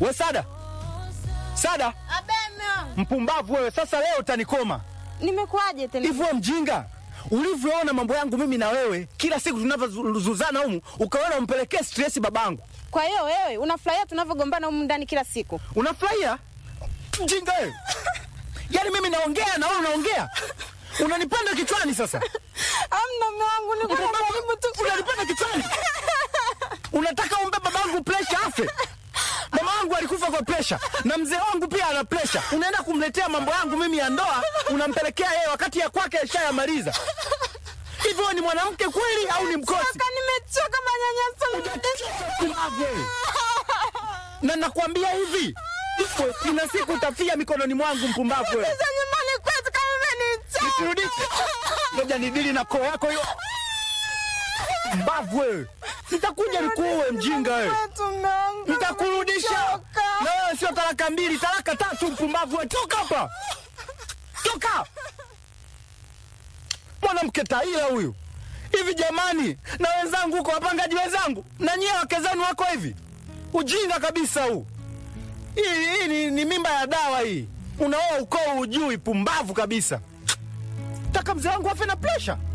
We Sada, Sada, Abeme. mpumbavu wewe! Sasa leo utanikoma Nimekuaje tena? hivyo, we mjinga ulivyoona mambo yangu mimi na wewe, kila siku tunavyozuzana humu, ukaona umpelekee stresi babangu. Kwa hiyo wewe unafurahia tunavyogombana humu ndani kila siku? Unafurahia mjinga wewe? Yaani mimi naongea na wewe unaongea, unanipanda kichwani sasa. Amna mume wangu, niko najaribu tu. Unanipanda kichwani, unataka umbe babangu presha afe. Mama wangu alikufa kwa presha na mzee wangu pia ana presha. Unaenda kumletea mambo yangu mimi ya ndoa, unampelekea yeye wakati ya kwake ashayamaliza. Hivyo wewe ni mwanamke kweli au ni mkosi? Choka, nimechoka manyanyaso. Pumbavu. Na nakwambia hivi, ina siku utafia mikononi mwangu, mpumbavu wewe. Sasa nyumbani kwetu kama umenichoka. Nisirudishe. Ngoja nidili na koo yako hiyo. Mbavu wewe. Nitakuja nikuue mjinga wewe. Kwetu mume wangu. Nitakurudisha. Nimechoka. Na wewe sio talaka mbili, talaka tatu mpumbavu wewe. Toka hapa. Toka. Mwanamke taila huyu. Hivi jamani, na wenzangu huko wapangaji wenzangu, na nyie wake zenu wako hivi. Ujinga kabisa huu. Hii, hii ni, ni mimba ya dawa hii. Unaoa ukoo ujui, pumbavu kabisa. Taka mzee wangu afe na presha.